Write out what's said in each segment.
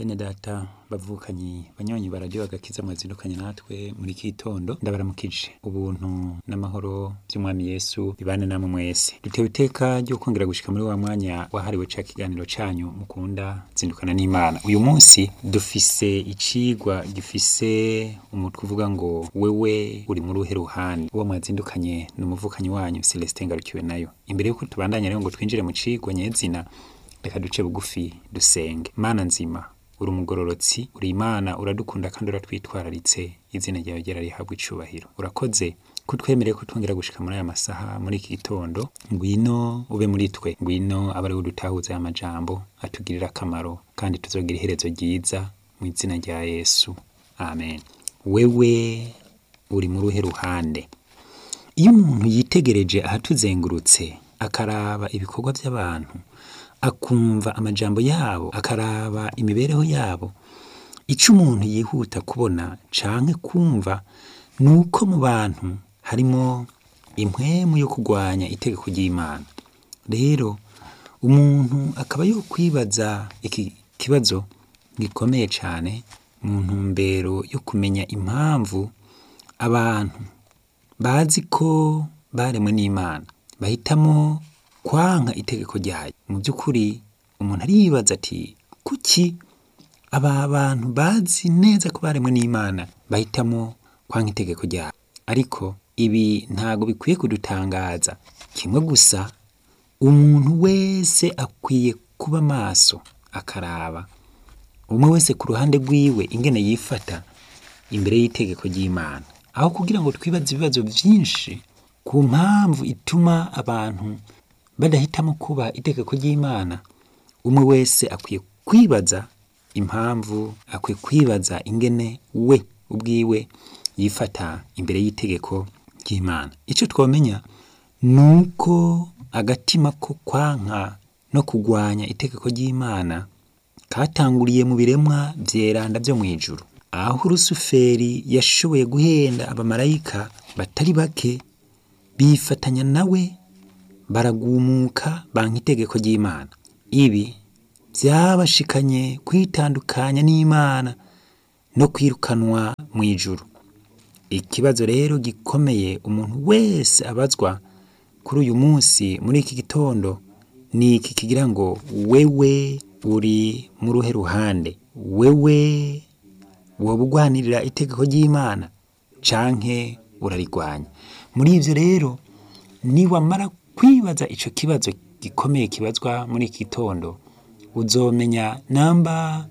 bene data bavukanyi banywanyi bararyo agakiza mwazindukanye natwe muri iki gitondo ndabaramukije ubuntu n'amahoro by'umwami yesu bibane namwe mwese dutewe iteka ryo kongera gushika muri wa mwanya wahariwe ca kiganiro canyu mukunda zindukana n'imana uyu munsi dufise icigwa gifise umutwe uvuga ngo wewe uri muri uhe ruhande uwo mwazindukanye ni umuvukanyi wanyu celestin ngarukiwe nayo imbere yuko tubandanya rero ngo twinjire mu cigwa nyezina reka duce bugufi dusenge mana nzima uri umugororotsi uri imana uradukunda kandi uratwitwararitse izina ryawe ryera rihabwa icubahiro urakoze kutwemereye ko twongera gushika muri aya masaha muri iki gitondo ngwino ube muri twe ngwino abe ari udutahuza aya majambo atugirira akamaro kandi tuzogira iherezo ryiza mu izina rya yesu amen wewe uri muri uhe ruhande iyo umuntu yitegereje ahatuzengurutse akaraba ibikorwa by'abantu akumva amajambo yabo akaraba imibereho yabo icyo umuntu yihuta kubona canke kumva ni uko mu bantu harimo impwemu yo kurwanya itegeko ry'imana rero umuntu akaba yo kwibaza iki kibazo gikomeye cyane mu ntumbero yo kumenya impamvu abantu bazi ko baremwe n'imana bahitamo kwanka itegeko ryayo mu by'ukuri umuntu aribaza ati kuki aba bantu bazi neza ko baremwe n'imana bahitamo kwanka itegeko ryayo ariko ibi ntabwo bikwiye kudutangaza kimwe gusa umuntu wese akwiye kuba maso akaraba umwe wese ku ruhande rwiwe ingene yifata imbere y'itegeko ry'imana aho kugira ngo twibaze ibibazo byinshi ku mpamvu ituma abantu badahitamo kuba itegeko ry'imana umwe wese akwiye kwibaza impamvu akwiye kwibaza ingene we ubwiwe yifata imbere y'itegeko ry'imana icyo twamenya ni uko agatima ko kwanka no kurwanya itegeko ry'imana katanguriye mu biremwa vyeranda vyo mu ijuru aho rusuferi yashoboye guhenda abamarayika batari bake bifatanya nawe baragumuka banka itegeko ry'imana ibi byabashikanye kwitandukanya n'imana no kwirukanwa mu ijuru ikibazo rero gikomeye umuntu wese abazwa kuri uyu munsi muri iki gitondo ni iki kigira ngo wewe uri mu ruhe ruhande wewe woba ugwanirira itegeko ry'imana canke urarigwanya muri ivyo rero niwamara kwibaza ico kibazo gikomeye kibazwa muri iki gitondo uzomenya namba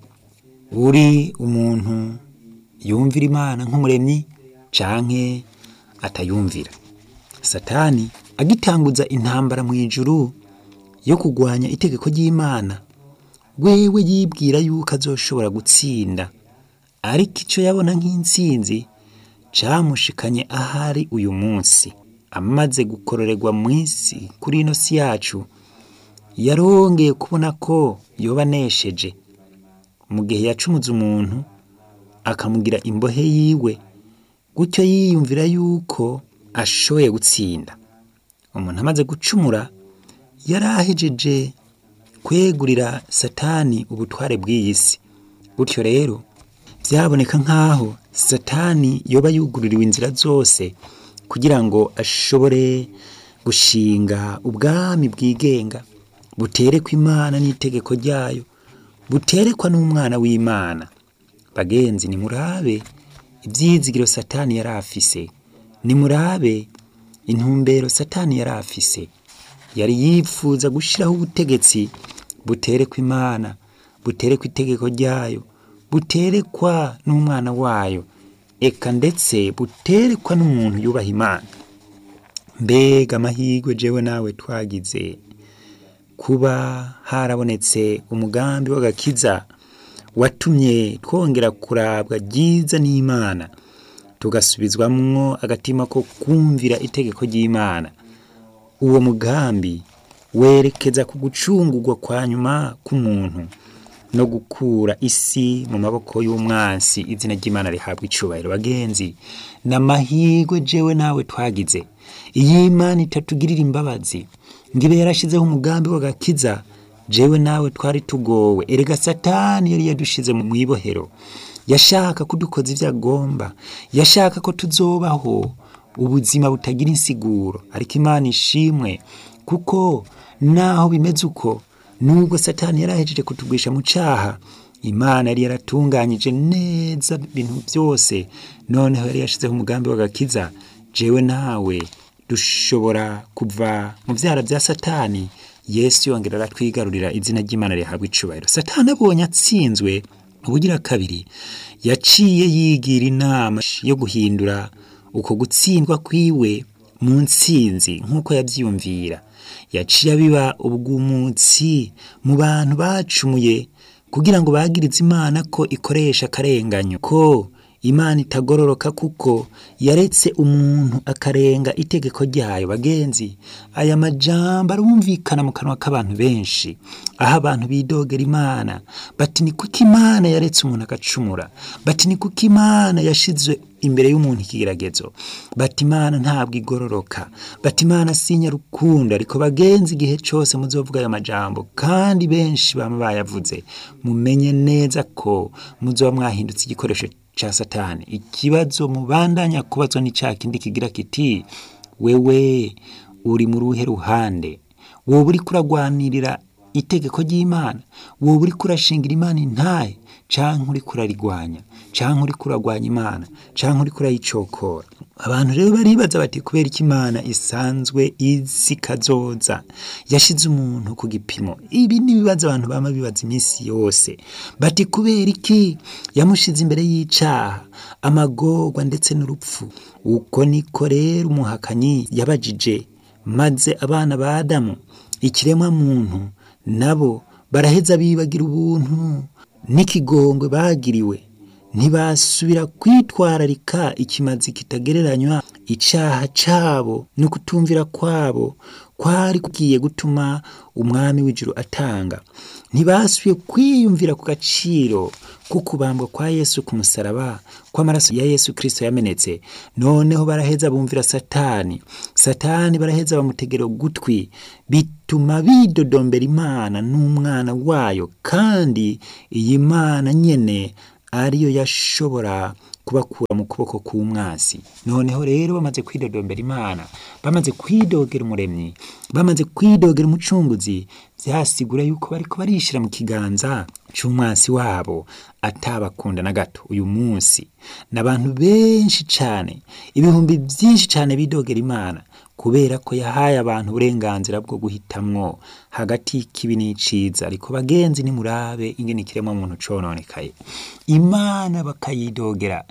uri umuntu yumvira imana nk'umuremyi canke atayumvira satani agitanguza intambara mu ijuru yo kugwanya itegeko ry'imana wewe yibwira yuko azoshobora gutsinda ariko ico yabona nk'intsinzi camushikanye ahari uyu munsi amaze gukororerwa mu isi kuri ino si yacu yarongeye kubona ko yoba anesheje mu gihe yacumuze umuntu akamugira imbohe yiwe gutyo yiyumvira yuko ashoboye gutsinda umuntu amaze gucumura yari ahejeje kwegurira satani ubutware bw'iyi si gutyo rero byaboneka nk'aho satani yoba yugururiwe inzira zose kugira ngo ashobore gushinga ubwami bwigenga buterekwa imana n'itegeko ryayo buterekwa n'umwana w'imana bagenzi nimurabe ibyizigiro satani yari afise nimurabe intumbero satani yari afise yari yifuza gushyiraho ubutegetsi buterekwa imana buterekwa itegeko ryayo buterekwa n'umwana wayo eka ndetse buterekwa n'umuntu yubaha imana mbega amahirwe jewe nawe twagize kuba harabonetse umugambi w'agakiza watumye twongera kurabwa ryiza n'imana tugasubizwamwo agatima ko kumvira itegeko ry'imana uwo mugambi werekeza ku gucungurwa kwa nyuma k'umuntu no gukura isi mu maboko y'umwansi izina ry'imana rihabwa icubahiro bagenzi n'amahirwe jewe nawe twagize iyo imana itatugirira imbabazi ngo ibe yarashizeho umugambi w'agakiza jewe nawe twari tugowe erega satani yari yadushize mu ibohero yashaka kudukoza ibyo agomba yashaka ko tuzobaho ubuzima butagira insiguro ariko imana ishimwe kuko naho bimeze uko nubwo satani yari ahejeje kutugwisha mu cyaha imana yari yaratunganyije neza ibintu byose noneho yari yashyizeho umugambi w'agakiza jewe nawe dushobora kuva mu byara bya satani yesu yongera aratwigarurira izina ry'imana rihabwa icubahiro satani abonye atsinzwe ubugira kabiri yaciye yigira inama yo guhindura uko gutsindwa kwiwe mu nsinzi nk'uko yabyiyumvira yaciye abiba ubw'umunsi mu bantu bacumuye kugira ngo bagirize imana ko ikoresha akarenganyo ko imana itagororoka kuko yaretse umuntu akarenga itegeko ryayo bagenzi aya majambo arumvikana mu kanwa k'abantu benshi aho abantu bidogera imana bati ni kuko imana yaretse umuntu agacumura bati ni kuko imana yashize imbere y'umuntu ikigeragezo bati imana ntabwo igororoka bati imana sinya rukundo ariko bagenzi igihe cyose muzovuga aya majambo kandi benshi bama bayavuze mumenye neza ko muzoba mwahindutse igikoresho ca satani ikibazo mubandanya kubazwa ni ca kindi kigira kiti wewe uri mu ruhe ruhande wowe uriko uragwanirira itegeko ry'imana wowe uriko urashingira imana intahe canke uriko urarigwanya canke uriko uragwanya imana canke uriko urayicokora abantu rero baribaza bati kubera iki imana isanzwe izi kazoza yashize umuntu ku gipimo ibi ni ibibazo abantu bama bibaza iminsi yose bati kubera iki yamushize imbere y'icaha amagorwa ndetse n'urupfu uko niko rero umuhakanyi yabajije maze abana ba adamu ikiremwa muntu nabo baraheza bibagira ubuntu n'ikigongwe bagiriwe ntibasubira kwitwararika ikimazi kitagereranywa icyaha cyabo no kutumvira kwabo kwari kugiye gutuma umwami w'ijuru atanga ntibasubiye kwiyumvira ku gaciro ko kubambwa kwa yesu ku musaraba kw'amaraso ya yesu kirisito yamenetse noneho baraheza bumvira satani satani baraheza bamutegera ugutwi bituma bidodombera imana n'umwana wayo kandi iyi mana nyene ariyo yashobora kubakura mu kuboko k'umwasi noneho rero bamaze kwidodombera imana bamaze kwidogera umuremyi bamaze kwidogera umucunguzi byasigura yuko bariko barishira mu kiganza c'umwasi wabo atabakunda na gato uyu munsi n'abantu benshi cane ibihumbi byinshi cane bidogera imana kubera ko yahaye abantu uburenganzira bwo guhitamwo hagati y'ikibi n'iciza ariko bagenzi nimurabe ingene ikiremwa muntu cononekaye imana bakayidogera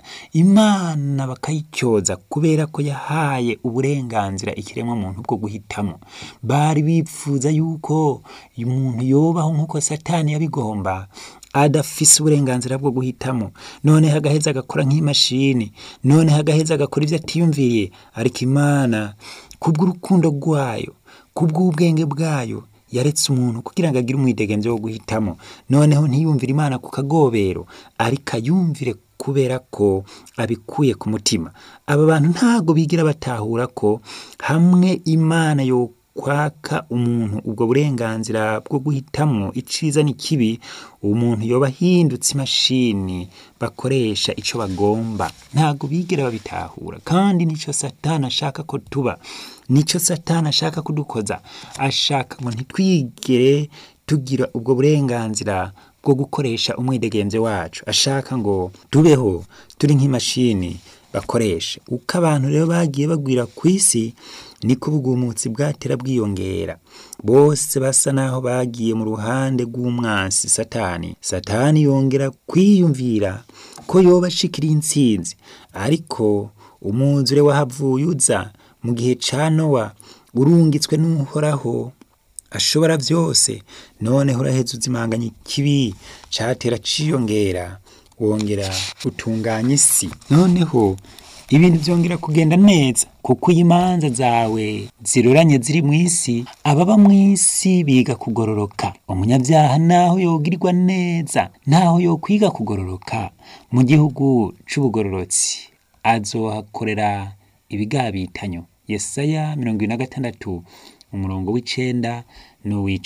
imana bakayicyoza kubera ko yahaye uburenganzira ikiremwa muntu bwo guhitamo bari bipfuza yuko umuntu yobaho nk'uko satani yabigomba adafise uburenganzira bwo guhitamo noneho agaheza agakora nk'imashini noneho agaheza agakora ibyo atiyumviriye ariko imana kubw'urukundo rwayo kubw'ubwenge bwayo yaretse umuntu kugira ngo agire umwidegemvyo wo guhitamo noneho ntiyumvire imana ku kagobero ariko ayumvire kubera ko abikuye ku mutima aba bantu ntago bigira batahura ko hamwe imana yo kwaka umuntu ubwo burenganzira bwo guhitamwo iciza n'ikibi umuntu yoba ahindutse imashini bakoresha ico bagomba ntago bigera babitahura kandi nico satani ashaka ko tuba nico satani ashaka kudukoza ashaka ngo ntitwigere tugira ubwo burenganzira bwo gukoresha umwidegenzo wacu ashaka ngo tubeho turi nk'imashini bakoresha uko abantu rero bagiye bagwira ku isi niko ubwumutsi bwatera bwiyongera bose basa naho bagiye mu ruhande rw'umwansi satani satani yongera kwiyumvira ko yoba ashikiriye intsinzi ariko umwuzure wahavuye uza mu gihe ca nowa urungitswe n'uhoraho ashobora byose noneho uraheza uzimanganya ikibi catera ciyongera wongera utunganya isi noneho ibintu byongera kugenda neza kuko iyo imanza zawe ziroranye ziri mu isi ababa mu isi biga kugororoka umunyabyaha naho yogirirwa neza naho yokwiga kugororoka mu gihugu c'ubugororotsi azohakorera ibigabitanyo yesaya mirongo ibiri na gatandatu umurongo w'icenda n'uw'icumi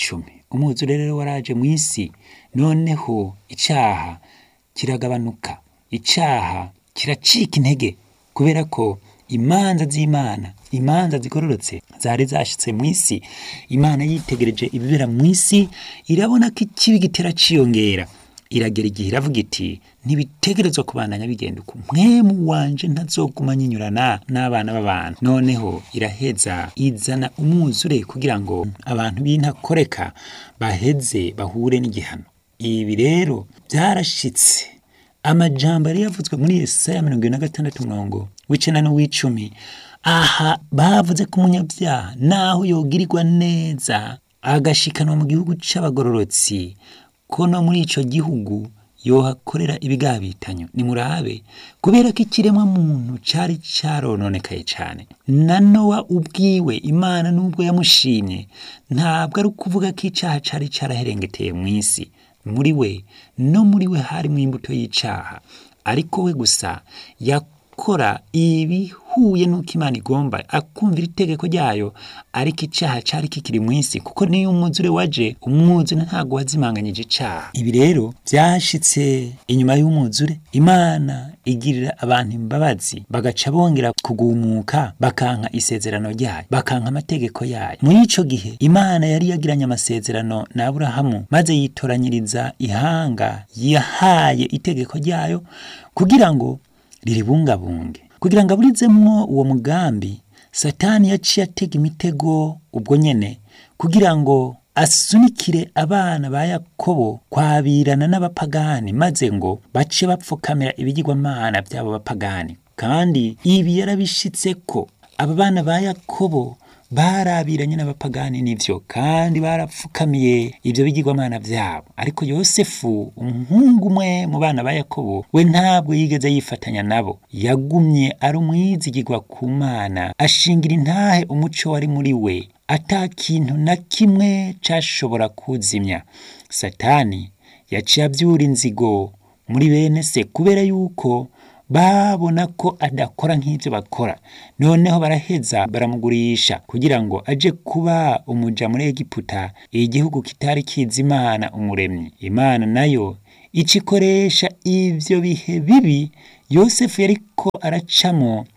umwuzure rero waraje mu isi noneho icaha kiragabanuka icaha kiracika intege kubera ko imanza z'imana imanza zigororotse zari zashitse mu isi imana yitegereje ibibera mu isi irabona ko ikibi gitera ciyongera iragera igihe iravuga iti ntibitegerezwa kubandanya bigenda uko mwemu wanje ntazoguma nyinyurana n'abana b'abantu noneho iraheza izana umwuzure kugira ngo abantu b'intakoreka baheze bahure n'igihano ibi rero byarashitse amajambo yari yavuzwe muri yesaya mirongo ine na gatandatu murongo w'icenda n'uw'icumi aha bavuze ko umunyabyaha naho yogirirwa neza agashikanwa mu gihugu c'abagororotsi ko no muri ico gihugu yohakorera ibigabitanyo nimurabe kubera ko ikiremwa muntu cari carononekaye cane na nowa ubwiwe imana n'ubwo yamushimye ntabwo ari ukuvuga ko icaha cari caraherengeteye mw'isi muri we no muri we harimwo imbuto y'icaha ariko we gusa yakora ibihuye n'uko imana igomba akumvira itegeko ryayo ariko icaha cari kikiri mw'isi kuko niyo umwuzure waje umwuzure ntabwo wazimanganyije icaha ibi rero vyashitse inyuma y'umwuzure imana igirira abantu imbabazi bagaca bongera kugumuka bakanka isezerano ryayo bakanka amategeko yayo muri ico gihe imana yari yagiranye amasezerano na aburahamu maze yitoranyiriza ihanga yahaye itegeko ryayo kugira ngo riribungabunge kugira ngo aburizemwo uwo mugambi satani yaciye atega imitego ubwo nyene kugira ngo asunikire abana ba yakobo kwabirana n'abapagani maze ngo bace bapfukamira ibigirwamana by'abo bapagani kandi ibi yarabishitse ko aba bana ba yakobo barabiranye n'abapagani n'ivyo kandi barapfukamiye ivyo bigirwamana vyabo ariko yosefu umuhungu umwe mu bana ba yakobo we ntabwo yigeze yifatanya nabo yagumye ari umwizigirwa ku mana ashingira intahe umuco wari muri we ata kintu na kimwe cashobora kuzimya satani yaciye avyura inzigo muri bene se kubera yuko babona ko adakora nk'ibyo bakora noneho baraheza baramugurisha kugira ngo aje kuba umuja muri egiputa igihugu kitari kizi imana umuremyi imana nayo ica ikoresha ivyo bihe bibi yosefu yariko aracamo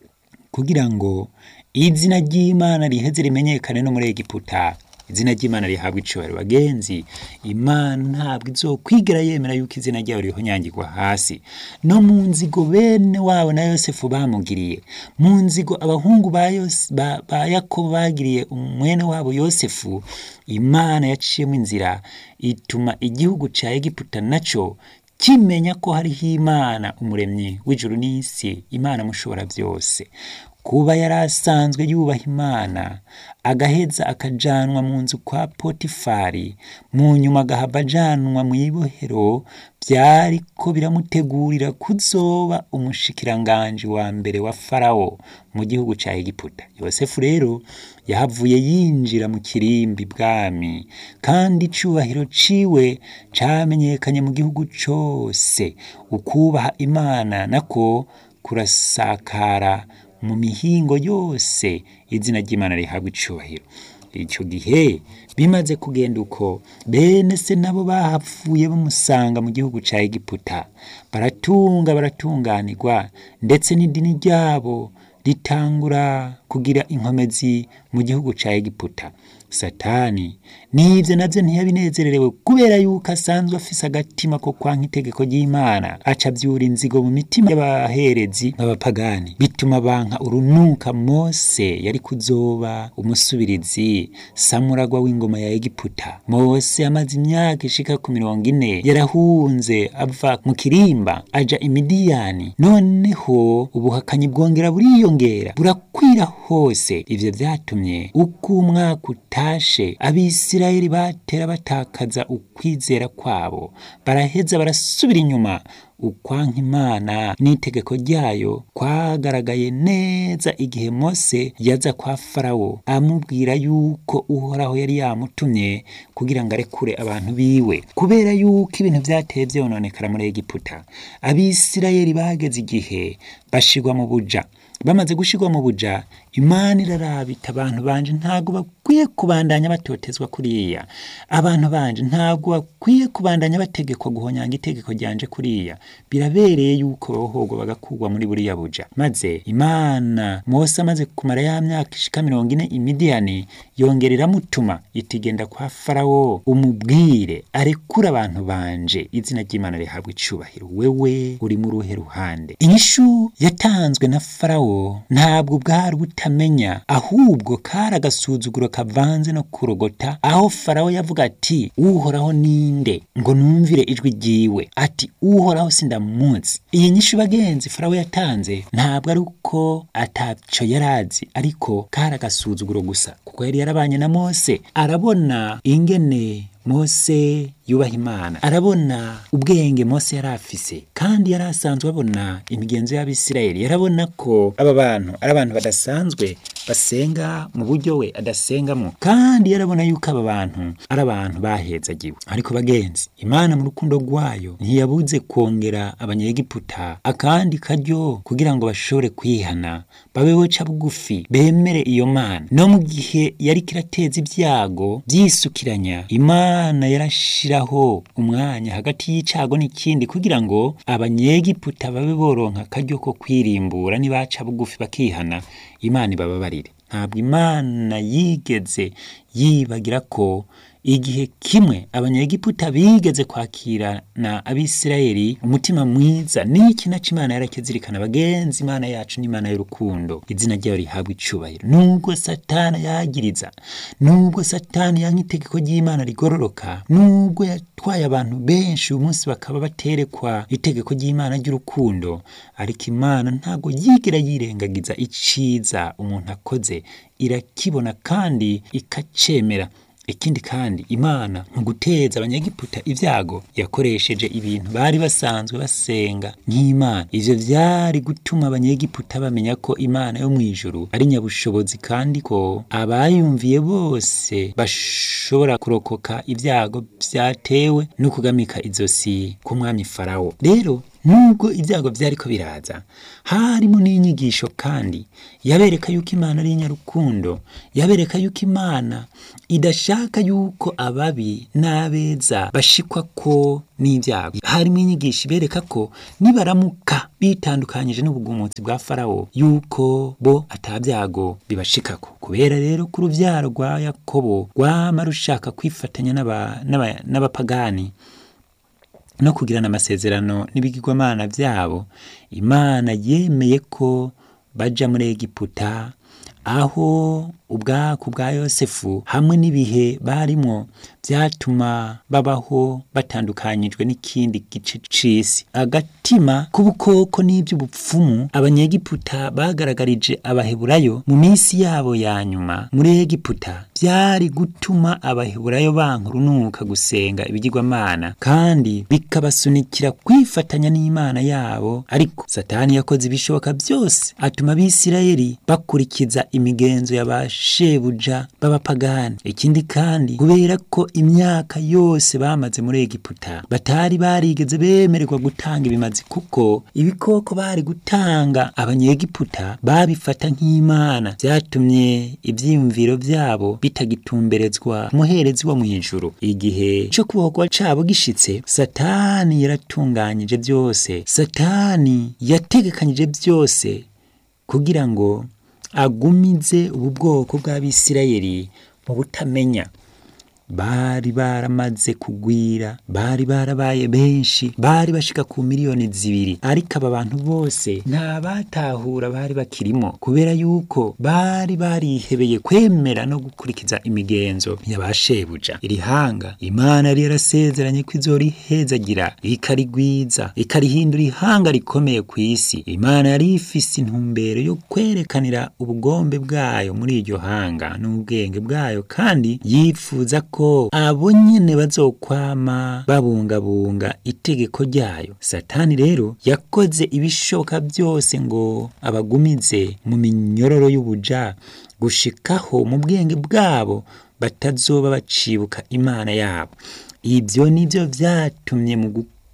kugira ngo izina ry'imana riheze rimenyekane no muri egiputa izina ry'imana rihabwa icubahiro bagenzi imana ntabwo izokwigera yemera yuko izina ryayo rihonyangirwa hasi no mu nzigo bene wabo na yosefu bamugiriye mu nzigo abahungu ba, Yos- ba, ba yakobo bagiriye umwene wabo yosefu imana yaciyemo inzira ituma igihugu ca egiputa naco kimenya ko hariho imana umuremyi w'ijuru n'isi imana mushobora byose kuba yari asanzwe yubaha imana agaheza akajanwa mu nzu kwa potifari mu nyuma agahava ajanwa mu ibohero byariko biramutegurira kuzoba umushikiranganji wa mbere wa farawo mu gihugu ca egiputa yosefu rero yahavuye yinjira mu kirimbi bwami kandi icubahiro ciwe camenyekanye mu gihugu cose ukubaha imana nako kurasakara mu mihingo yose izina ry'imana rihabwa icubahiro icyo gihe bimaze kugenda uko bene se nabo bahapfuye bamusanga mu gihugu ca egiputa baratunga baratunganirwa ndetse n'idini ryabo ritangura kugira inkomezi mu gihugu ca egiputa satani n'ivyo navyo ntiyabinezererewe kubera yuko asanzwe afise agatima ko kwanka itegeko ry'imana aca avyura inzigo mu mitima y'abaherezi b'abapagani bituma banka urunuka mose yari kuzoba umusubirizi samuragwa w'ingoma ya egiputa mose amaze imyaka ishika ku mirongo ine yarahunze ava mu kirimba aja imidiyani noneho ubuhakanyi bwongera buriyongera burakwira hose ivyo vyatumye uko umwaka utashe abisirayeli batera batakaza ukwizera kwabo baraheza barasubira inyuma ukwanka imana n'itegeko ryayo kwagaragaye neza igihe mose yaza kwa farawo amubwira yuko uhoraho yari yamutumye kugira ngo arekure abantu biwe kubera yuko ibintu vyateye vyononekara muri egiputa abisirayeli bageze igihe bashirwa mu buja bamaze gushirwa mu buja imana irarabita abantu banje ntabwo bakwiye kubandanya batotezwa kuriya abantu banje ntabwo bakwiye kubandanya bategekwa guhonyanga itegeko ryanje kuriya birabereye yuko bohogwa bagakugwa muri buriya buja maze imana mose amaze kumara ya myaka ishika mirongo ine imidiyani yongera iramutuma iti genda kwa farawo umubwire arekura abantu banje izina ry'imana rihabwa icubahiro wewe uri mu ruhe ruhande inyishu yatanzwe na farawo ntabwo bwari butamenya ahubwo kari agasuzuguro kavanze no kurogota aho farawo yavuga ati uhoraho ninde ngo numvire ijwi ryiwe ati uhoraho sindamunsi iyi nyishu bagenzi farawo yatanze ntabwo ari uko ataco yarazi ariko kari agasuzuguro gusa kuko yari yarabanye na mose arabona ingene mose yubaha imana arabona ubwenge mose yari afise kandi yari asanzwe abona imigenzo y'abisirayeli yarabona ko aba bantu ari abantu badasanzwe basenga mu buryo we adasengamo kandi yarabona yuko aba bantu ari abantu bahezagiwe ariko bagenzi imana mu rukundo rwayo ntiyabuze kongera abanyegiputa akandi karyo kugira ngo bashobore kwihana babe boca bugufi bemere iyo mana no mu gihe yari kirateza ibyago byisukiranya imana yarashiraho umwanya hagati y'icago n'ikindi kugira ngo abanyegiputa babe boronka akaryo ko kwirimbura nibaca bugufi bakihana imana ibababarire ntabwo imana yigeze yibagira ko igihe kimwe abanyegiputa bigeze kwakirana abisirayeli umutima mwiza n'iki naco imana yarakizirikana bagenzi imana yacu n'imana y'urukundo izina ryayo rihabwa icubahiro nubwo satani yagiriza nubwo satani yanka itegeko ry'imana rigororoka nubwo yatwaye abantu benshi uyu munsi bakaba baterekwa itegeko ry'imana ry'urukundo ariko imana ntabwo yigera yirengagiza iciza umuntu akoze irakibona kandi ikacemera ikindi kandi imana mu guteza abanyegiputa ibyago yakoresheje ibintu bari basanzwe basenga nk'imana ivyo vyari gutuma abanyegiputa bamenya ko imana yo mu ijuru ari nyabushobozi kandi ko abayumviye bose bashobora kurokoka ibyago vyatewe no kugamika izosi k'umwami farawo rero nubwo ibyago byariko biraza harimo n'inyigisho kandi yabereka yuko imana ari inyarukundo yabereka yuko imana idashaka yuko ababi n'abeza bashikwa ko n'ibyago harimo inyigisho ibereka ko nibaramuka bitandukanyije n'ubugumutsi bwa farawo yuko bo atabyago bibashikako kubera rero ko uruvyaro rwa yakobo rwama rushaka kwifatanya n'abapagani no kugirana amasezerano n'ibigirwamana byabo imana yemeye ko baja muri egiputa aho ubwaku bwa yosefu hamwe n'ibihe barimwo byatuma babaho batandukanyijwe n'ikindi gice c'isi agatima k'ubukoko n'iby'ubupfumu abanyegiputa bagaragarije abaheburayo mu minsi yabo ya nyuma muri egiputa byari gutuma abaheburayo banka urunuka gusenga ibigirwamana kandi bikabasunikira kwifatanya n'imana yabo ariko satani yakoze ibishoboka byose atuma abisirayeli bakurikiza imigenzo y'abashebuja b'abapagani ikindi kandi kubera ko imyaka yose bamaze muri egiputa batari barigeze bemererwa gutanga ibimazi kuko ibikoko bari gutanga abanyegiputa babifata nk'imana byatumye ibyiyumviro byabo bitagitumberezwa umuherezi wo mu ijuru igihe cyo kubohorwa cabo gishitse satani yaratunganyije byose satani yategekanyije byose kugira ngo agumize ubu bwoko bw'abisirayeli mu butamenya bari baramaze kugwira bari barabaye benshi bari bashika ku miliyoni zibiri ariko aba bantu bose nta batahura bari bakirimo kubera yuko bari barihebeye kwemera no gukurikiza imigenzo y'abashebuja iri hanga imana yari yarasezeranye ko izorihezagira ikarigwiza ikarihindura ihanga rikomeye ku isi imana yari ifise intumbero yo kwerekanira ubugombe bwayo muri iryo hanga n'ubwenge bwayo kandi yifuza ko abo nyene bazokwama babungabunga itegeko ryayo satani rero yakoze ibishoboka byose ngo abagumize mu minyororo y'ubuja gushikaho mu bwenge bwabo batazoba bacibuka imana yabo ibyo nibyo vyatumye mu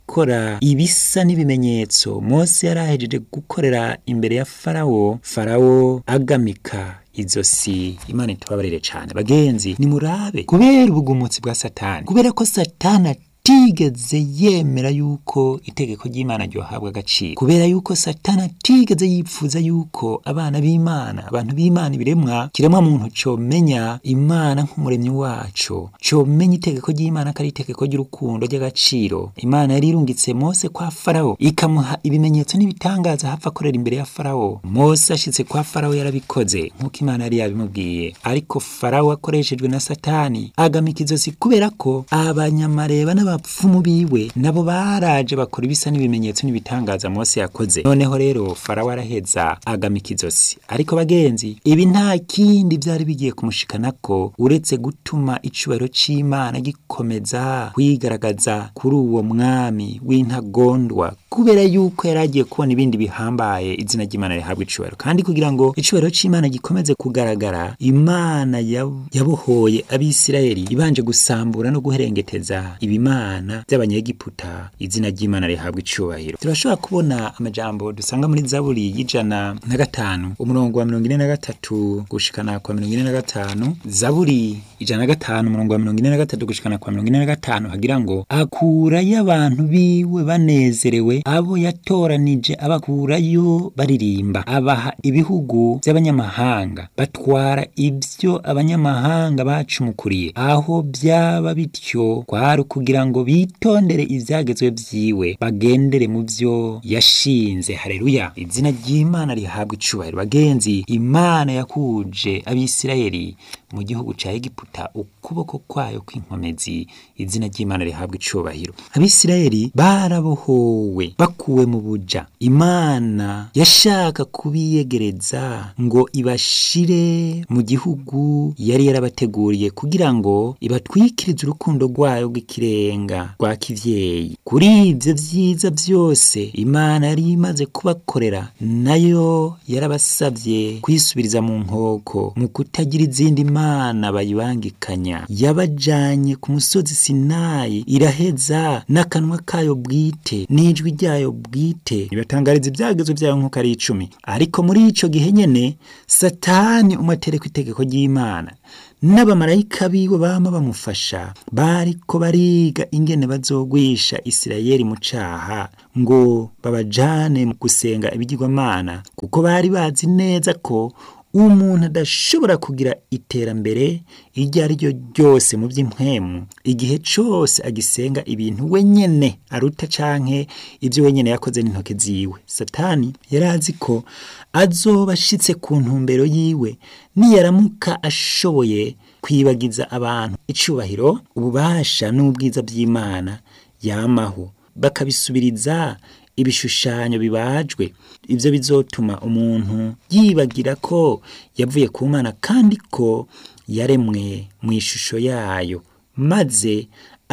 gukora ibisa n'ibimenyetso mose yari ahejeje gukorera imbere ya farawo farawo agamika izosi imana itubabarire cyane bagenzi nimurabe kubera ubugumutsi bwa satani kubera ko satani atigeze yemera yuko itegeko ry'imana ryohabwa agaciro kubera yuko satani atigeze yipfuza yuko abana b'imana abantu b'imana ibiremwa kiremwa muntu comenya imana nk'umuremyi wacu comenya itegeko ry'imana ko ari itegeko ry'urukundo ry'agaciro imana yari irungitse mose kwa farawo ikamuha ibimenyetso n'ibitangaza hapfa akorera imbere ya farawo mose ashitse kwa farawo yarabikoze nk'uko imana yari yabimubwiye ariko farawo akoreshejwe na satani agamika izosi kubera ko abanyamareba n'abapfumu biwe nabo baraje bakora ibisa n'ibimenyetso n'ibitangaza mose yakoze noneho rero farawo araheza agamika izosi ariko bagenzi ibi nta kindi byari bigiye kumushikanako uretse gutuma icubahiro c'imana gikomeza kwigaragaza kuri uwo mwami w'intagondwa kubera yuko yari agiye kubona ibindi bihambaye izina ry'imana rihabwa icubahiro kandi kugira ngo icubahiro c'imana gikomeze kugaragara imana yab- yabohoye abisirayeli ibanje gusambura no guherengeteza ibimana by'abanyegiputa izina ry'imana rihabwa icubahiro turashobora kubona amajambo dusanga muri zaburi y'ijana na gatanu umurongo wa mirongo ine na gatatu gushikana kwa mirongo ine na gatanu zaburi ijana na gatanu umurongo wa mirongo ine na gatatu gushikana kwa mirongo ine na gatanu hagira ngo akurayo abantu biwe banezerewe abo yatoranije abakurayo baririmba abaha ibihugu by'abanyamahanga batwara ibyo abanyamahanga bacumukuriye aho byaba bityo kwari ukugira ngo bitondere ibyagezwe byiwe bagendere mu byo yashinze hareruya izina ry'imana rihabwa icubahiro bagenzi imana yakuje abisirayeli mu gihugu ca egiputa ukuboko kwayo kw'inkomezi izina ry'imana rihabwa icubahiro abisirayeli barabohowe bakuwe mu buja imana yashaka kubiyegereza ngo ibashire mu gihugu yari yarabateguriye kugira ngo ibatwikirize urukundo rwayo rw'ikirenga rwa kivyeyi kuri ivyo vyiza byose imana yari imaze kubakorera nayo yarabasavye kwisubiriza mu nkoko mu kutagira izindi mana bayibangikanya yabajanye ku musozi sinayi iraheza n'akanwa kayo bwite n'ijwi ryayo bwite ibatangariza ibyagezo byayo nk'uko ari icumi ariko muri ico gihe nyene satani umatereko itegeko ry'imana n'abamarayika biwe bama bamufasha bariko bariga ingene bazogwisha isirayeli mu caha ngo babajane mu gusenga ibigirwamana kuko bari bazi neza ko umuntu adashobora kugira iterambere iryo ari ryo ryose mu by'impwemu igihe cyose agisenga ibintu wenyene aruta canke ibyo wenyene yakoze n'intoke ziwe satani yari azi ko azoba ashitse ku ntumbero yiwe niyaramuka ashoboye kwibagiza abantu icubahiro ububasha n'ubwiza by'imana yamaho bakabisubiriza ibishushanyo bibajwe ibyo bizotuma umuntu yibagira ko yavuye ku mana kandi ko yaremwe mu ishusho yayo maze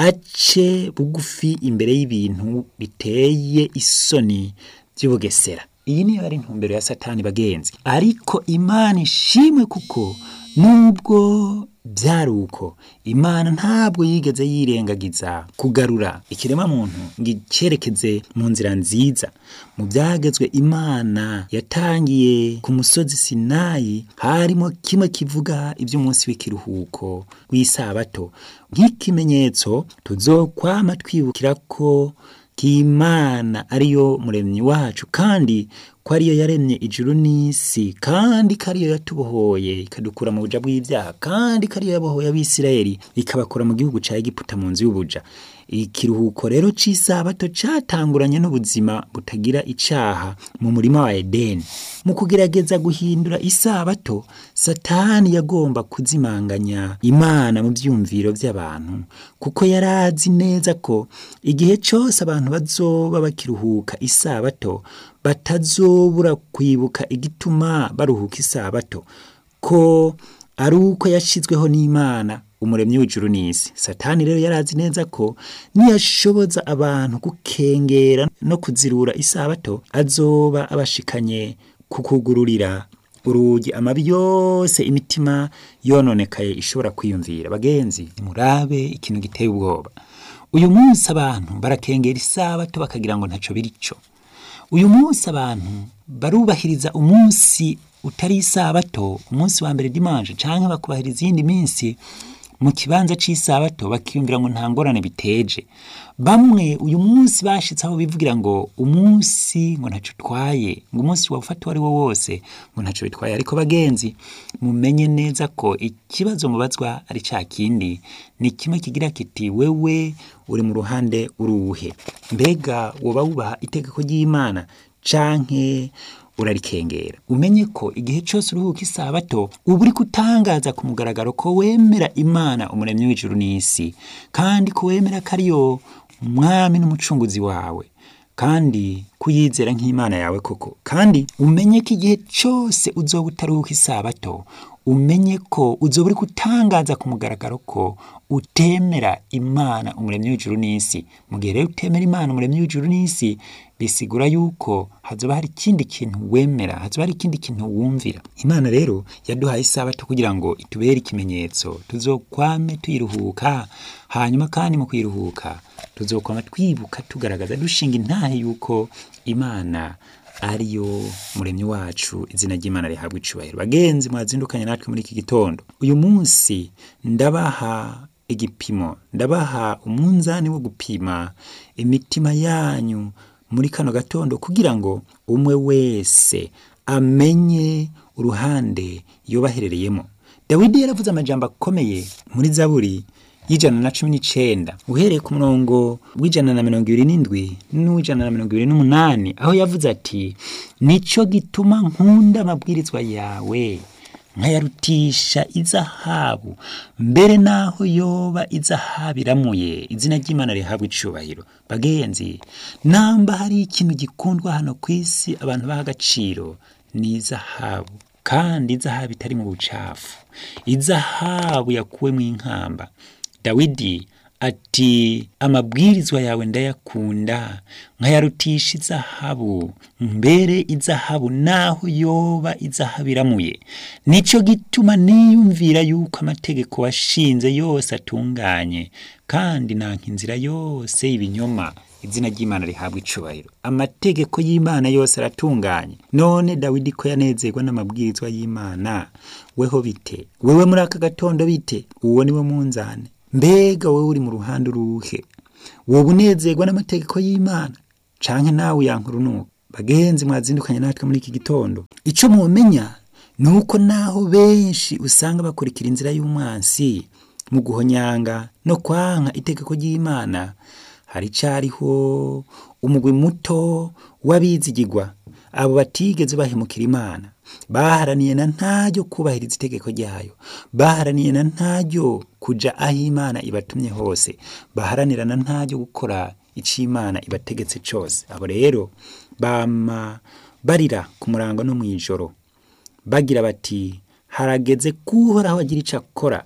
ace bugufi imbere y'ibintu biteye isoni by'ubugesera iyi niyo ari intumbero ya satani bagenzi ariko imana ishimwe kuko nubwo byari uko imana ntabwo yigeze yirengagiza kugarura ikirema muntu ngo icyerekeze mu nzira nziza mu byagezwe imana yatangiye ku musozi sinayi harimo kimwe kivuga iby'umunsi w'ikiruhuko w'isabato nk'ikimenyetso tuzokwama twibukira ko k'imana ariyo muremyi wacu kandi ko ariyo yaremye ijuru n'isi kandi ko ariyo yatubohoye ikadukura mu buja bw'ibyaha kandi ko ariyo yabohoye abisirayeli ikabakura mu gihugu ca egiputa mu nzu y'ubuja ikiruhuko rero c'isabato catanguranye n'ubuzima butagira icaha mu murima wa edeni mu kugerageza guhindura isabato satani yagomba kuzimanganya imana mu vyumviro vy'abantu kuko yari azi neza ko igihe cose abantu bazoba bakiruhuka isabato batazobura kwibuka igituma baruhuka isabato ko ari uko yashizweho n'imana umuremyi w'ijuru n'isi satani rero yari azi neza ko niyashoboza abantu gukengera no kuzirura isabato azoba abashikanye kukugururira urugi amabi yose imitima yononekaye ishobora kwiyumvira bagenzi murabe ikintu giteye ubwoba uyu munsi abantu barakengera isabato bakagira ngo ntaco birico uyu munsi abantu barubahiriza umunsi utari isabato umunsi wa mbere dimanche canke bakubahiriza iyindi minsi mu kibanza c'isabato bakiyumvira ngo nta ngorane biteje bamwe uyu munsi bashitse aho bivugira ngo umunsi ngo ntaco utwaye ngo umunsi wawufata uwo ari wo wose ngo ntaco bitwaye ariko bagenzi mumenye neza ko ikibazo mubazwa ari ca kindi ni kimwe kigira kiti wewe uri mu ruhande uruhe mbega woba wubaha itegeko ry'imana canke urarikengera umenye ko igihe cyose uruhuka isabato uba uri kutangaza ku mugaragaro ko wemera imana umuremyi w'ijuru n'isi kandi ko wemera ko ariyo mwami n'umucunguzi wawe kandi kuyizera nk'imana yawe koko kandi umenye ko igihe cyose uzoba utaruhuka isabato umenye ko uzoba uri gutangaza ku mugaragaro ko utemera imana umuremyi w'ijuru n'isi mu gihe rero utemera imana umuremyi w'ijuru n'isi bisigura yuko hazoba hari ikindi kintu wemera hazoba hari ikindi kintu wumvira imana rero yaduhaye isabato kugira ngo itubere ikimenyetso tuzokwame tuyiruhuka hanyuma kandi mu kuyiruhuka tuzokwama twibuka tugaragaza dushinga intahe yuko imana ariyo muremyi wacu izina ry'imana rihabwa icubahiro bagenzi mwazindukanye natwe muri iki gitondo uyu munsi ndabaha igipimo ndabaha umunzani wo gupima imitima yanyu muri kano gatondo kugira ngo umwe wese amenye uruhande yobaherereyemo dawidi yaravuze amajambo akomeye muri zaburi y'ijana na cumi n'icenda uhereye ku murongo w'ijana na mirongo ibiri n'indwi n'uw'ijana na mirongo ibiri n'umunani aho yavuze ati nico gituma nkunda amabwirizwa yawe nkayarutisha izahabu mbere naho yoba izahabu iramuye izina ry'imana rihabwa icubahiro bagenzi namba hari ikintu gikundwa hano ku isi abantu baha agaciro ni izahabu kandi izahabu itari mu bucafu izahabu yakuwe mu inkamba dawidi ati amabwirizwa yawe ndayakunda nkayarutisha izahabu mbere izahabu naho yoba izahabu iramuye nico gituma niyumvira yuko amategeko washinze yose atunganye kandi nanka inzira yose y'ibinyoma izina ry'imana rihabwa icubahiro amategeko y'imana yose aratunganye none dawidi ko yanezerwa n'amabwirizwa y'imana weho bite wewe muri aka gatondo bite uwo niwe munzane mbega wowe uri mu ruhande uruhe wowe unezerwa n'amategeko y'imana canke nawe yankurunuka bagenzi mwazindukanye natwe muri iki gitondo ico mumenya ni uko naho benshi usanga bakurikira inzira y'umwansi mu guhonyanga no kwanka itegeko ry'imana hari cariho umugwi muto w'abizigirwa abo batigeze bahemukira imana baharaniye na ntaryo kubahiriza itegeko ryayo baharaniye na ntaryo kuja aho imana ibatumye hose baharanira na ntaryo gukora ico imana ibategetse cose abo rero bama barira ku murango no mw'ijoro bagira bati harageze kuhoraho agira ico akora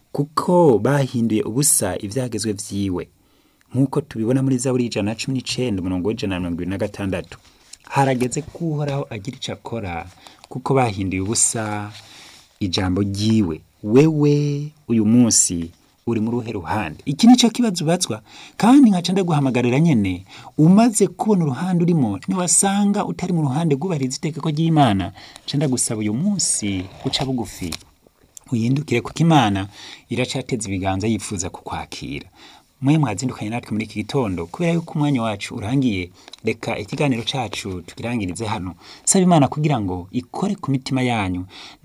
kuko bahinduye ubusa ivyagezwe vyiwe nk'uko tubibona muri zaburi ijana na cumi n'icenda umurongo w'ijana na mirongo ibiri na gatandatu harageze ko uhoraho agira ico akora kuko bahinduye ubusa ijambo ryiwe wewe uyu munsi uri muri uruhe ruhande iki nico kibazo ubazwa kandi nkaca ndaguhamagarira nyene umaze kubona uruhande urimo niwasanga utari mu ruhande rwubahiriza itegeko ry'imana nca ndagusaba uyu munsi uca bugufi uyindukire kuko imana iracateza ibiganza yifuza kukwakira mwe mwazindukanye natwe muri iki gitondo kubera yuko umwanya wacu urangiye reka ikiganiro cacu tukirangirize hano saba imana kugira ngo ikore ku mitima yanyu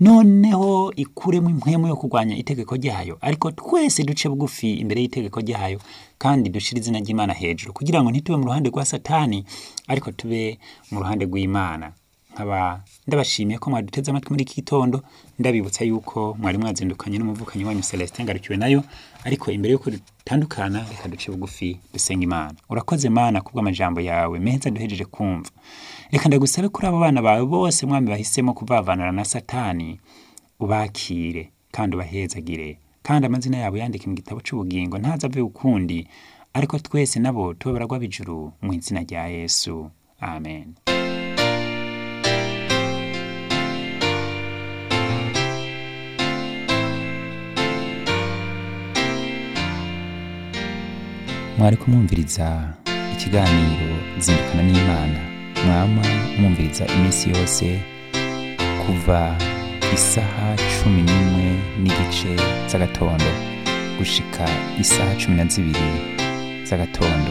noneho ikuremo impwemu yo kurwanya itegeko ryayo ariko twese duce bugufi imbere y'itegeko ryayo kandi dushire izina ry'imana hejuru kugira ngo ntitube mu ruhande rwa satani ariko tube mu ruhande rw'imana nkaba ndabashimiye ko mwaduteze amatwi muri iki gitondo ndabibutsa yuko mwari mwazindukanye n'umuvukanyi wanyu Celestin ngarukiwe nayo ariko imbere yuko dutandukana reka duce bugufi dusenga imana urakoze mana kubw'amajambo yawe meza duhejeje kumva reka ndagusabe kuri abo bana bawe bose mwami bahisemo kuvavanura na satani ubakire kandi ubahezagire kandi amazina yabo yandike mu gitabo c'ubugingo ntaza ave ukundi ariko twese nabo tube baragwa bijuru mu izina rya yesu amen mwari kumwumviriza ikiganiro zindukana n'imana mwama mwumviriza iminsi yose kuva isaha cumi n'imwe n'igice z'agatondo gushika isaha cumi na zibiri z'agatondo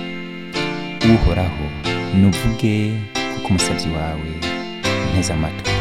uhoraho nuvuge kuko umusabyi wawe nteze amatwi